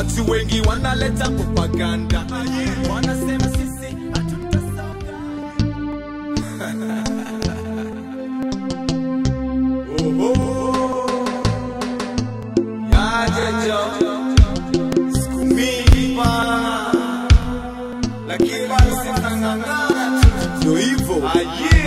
Watu wengi wanaleta propaganda, wanasema sisi hatutasonga. Yaje jo, siku mingi bana, lakini bado sinang'ang'ana tu. Ndio hivyo. Ah,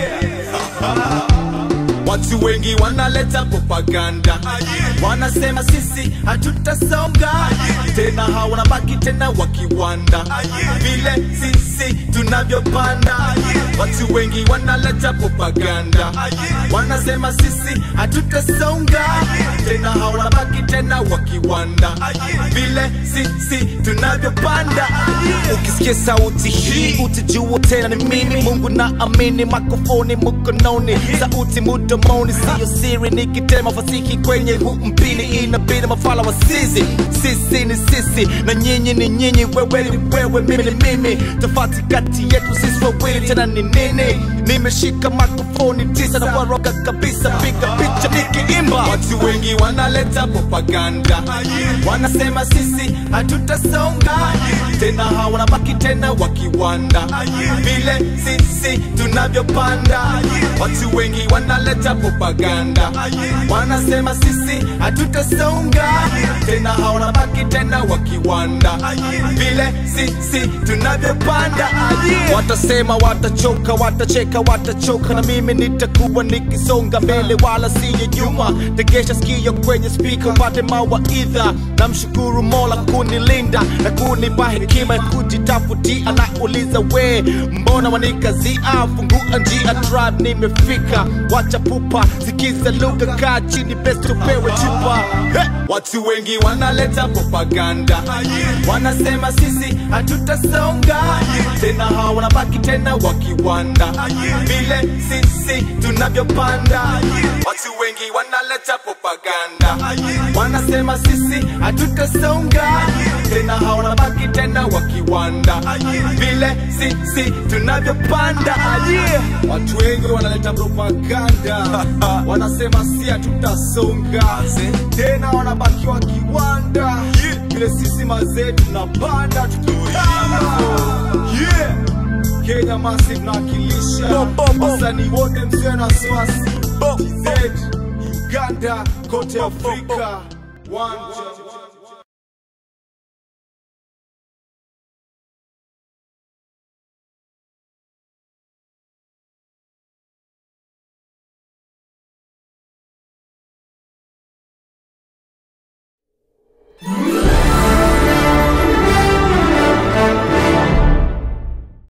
yeah. Watu wengi wanaleta propaganda, wanasema sisi hatutasonga tena, hawanabaki tena wakiwanda vile sisi tunavyopanda. Watu wengi wanaleta propaganda, wanasema sisi hatutasonga tena, hawanabaki tena wakiwanda vile sisi tunavyopanda. Ukisikia sauti hii utajua tena ni mimi. Mungu na amini, makofoni mkononi, sauti mdomoni, siyo siri. Nikitema fasihi kwenye huu mpini, inabidi mafala wa sisi. Sisi ni sisi na nyinyi ni nyinyi, wewe ni wewe, mimi ni mimi. Tofauti kati yetu sisi wawili tena ni nini? Nimeshika makofoni tisa na waroga kabisa, piga picha nikiimba. Watu wengi wanaleta propaganda, wanasema sisi hatutasonga tena, hawanabaki tena wakiwanda vile sisi tunavyopanda. Watu wengi wanaleta propaganda, wanasema sisi hatutasonga tena, hawanabaki tena wakiwanda vile sisi tunavyopanda. Watasema watachoka, watacheka, watachoka, na mimi nitakuwa nikisonga mbele wala siyo nyuma. Tegesha sikio kwenye spika upate mawaidha. Namshukuru Mola kunilinda na kunipa hekima ya kujitafutia. Nauliza we, mbona wanikazia? Fungua njia, tribe nimefika. Wacha pupa, sikiza lugha, kaa chini, best upewe chupa. Hey! Watu wengi wanaleta propaganda, wanasema sisi hatutasonga tena, hawanabaki tena wakiwanda vile sisi tunavyopanda. Watu wengi wanaleta propaganda, wanasema sisi hatutasonga tena, hawanabaki tena wakiwanda vile sisi tunavyopanda. Yeah. Watu wengi wanaleta propaganda, wanasema si hatutasonga tena, wanabaki wakiwanda vile sisi mazee tunapanda tukipanda. Yeah. Kenya Massive nawakilisha wasanii wote msio na wasiwasi TZ, Uganda kote Afrika One, two,